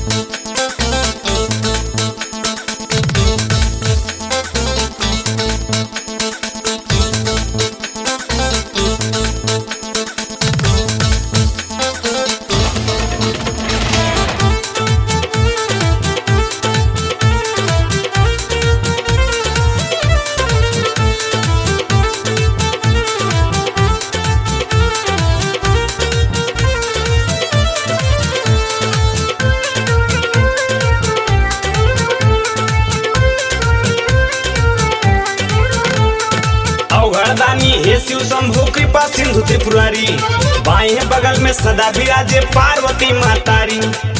अवघड़दानी हे शिव शंभु कृपा सिंधु त्रिपुरारी बाएं बगल में सदा विराजे पार्वती मातारी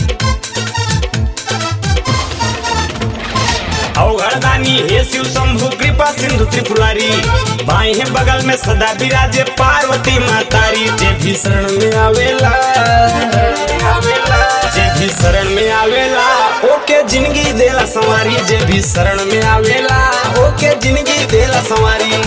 अवघड़दानी हे शिव शंभु कृपा सिंधु त्रिपुरारी बाएं बगल में सदा विराजे पार्वती मातारी जे भी शरण में आवेला जे भी शरण में आवेला ओके जिंदगी देला संवारी जे भी शरण में आवेला ओके जिंदगी देला संवारी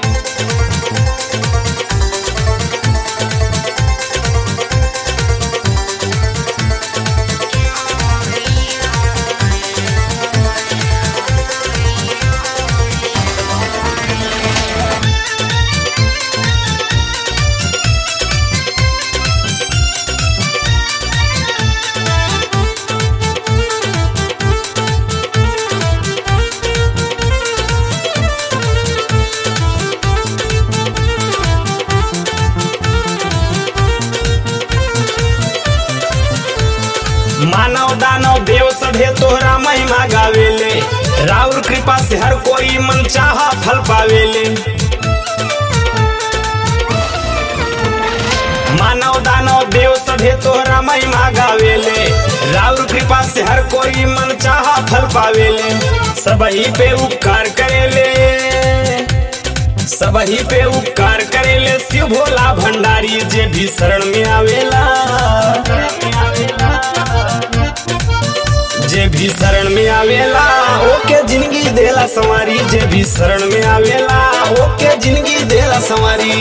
मानव दानव देव सभे तोहरा महिमा गावेले राउर कृपा से हर कोई मन चाहा फल पावेले मानव दानव देव सभे तोहरा महिमा गावेले राउर कृपा से हर कोई मन चाहा फल पावेले सबही पे उपकार करेले सबही पे उपकार करेले शिव भोला भंडारी जे भी शरण में आवेला जे भी शरण में आवेला ओके जिंदगी देला संवारी जे भी शरण में आवेला ओके जिंदगी देला संवारी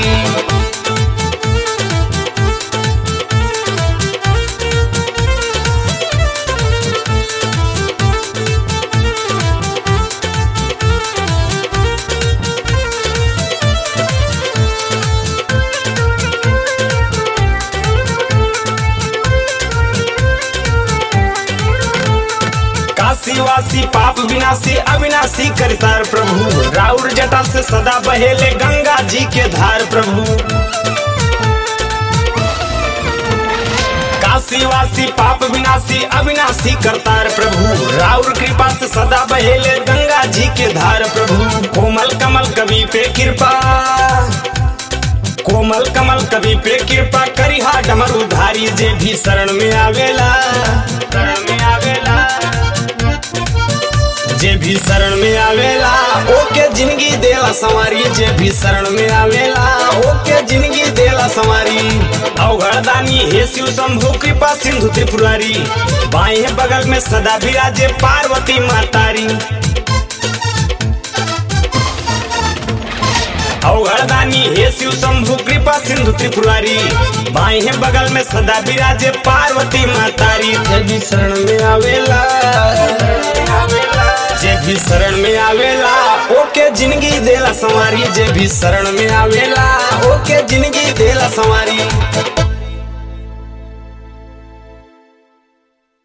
काशीवासी पाप विनाशी अविनाशी करतार प्रभु राउर जटा से सदा बहेले गंगा जी के धार प्रभु काशीवासी पाप विनाशी अविनाशी करतार प्रभु राउर कृपा से सदा बहेले गंगा जी के धार प्रभु कोमल कमल कवि पे कृपा कोमल कमल कवि पे कृपा करिहा डमर उधारी जे भी शरण में आवेला शरण में आवेला जे भी शरण में आवेला ओके जिंदगी देला संवारी जे भी शरण में आवेला ओके जिंदगी देला संवारी अवघड़दानी हे शिव शंभु कृपा सिंधु त्रिपुरारी बाएं बगल में सदा विराजे पार्वती मातारी अवघड़दानी हे शिव शंभु कृपा सिंधु त्रिपुरारी बाएं बगल में सदा विराजे पार्वती मातारी जे भी शरण में आवेला जे भी शरण में आवेला ओके जिंदगी देला संवारी जे भी शरण में आवेला ओके जिंदगी देला संवारी